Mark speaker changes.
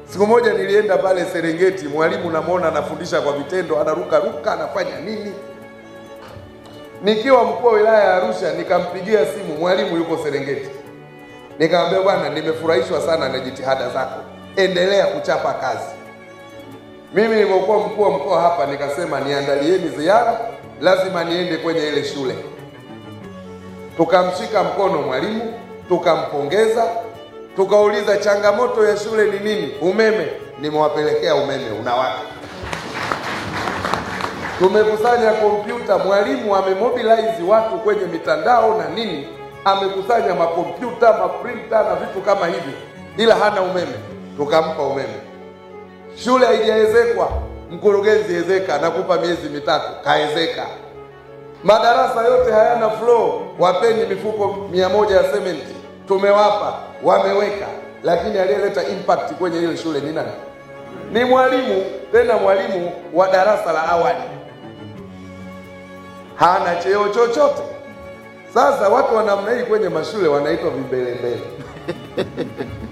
Speaker 1: Siku moja nilienda pale Serengeti, mwalimu namwona anafundisha kwa vitendo, anaruka ruka, anafanya nini. Nikiwa mkuu wa wilaya ya Arusha, nikampigia simu mwalimu yuko Serengeti, nikamwambia bwana, nimefurahishwa sana na jitihada zako, endelea kuchapa kazi. Mimi nilipokuwa mkuu wa mkoa hapa, nikasema niandalieni ziara, lazima niende kwenye ile shule. Tukamshika mkono mwalimu, tukampongeza, tukauliza changamoto ya shule ni nini? Umeme. Nimewapelekea umeme unawaka. Tumekusanya kompyuta, mwalimu amemobilize watu kwenye mitandao na nini, amekusanya makompyuta, maprinta na vitu kama hivi, ila hana umeme. Tukampa umeme. Shule haijaezekwa, mkurugenzi ezeka, nakupa miezi mitatu, kaezeka. Madarasa yote hayana floor, wapeni mifuko mia moja ya sementi, tumewapa, wameweka, lakini aliyeleta impact kwenye ile shule ni nani? Ni mwalimu, tena mwalimu wa darasa la awali, hana cheo chochote. Sasa watu wa namna hii kwenye mashule wanaitwa vimbelembele.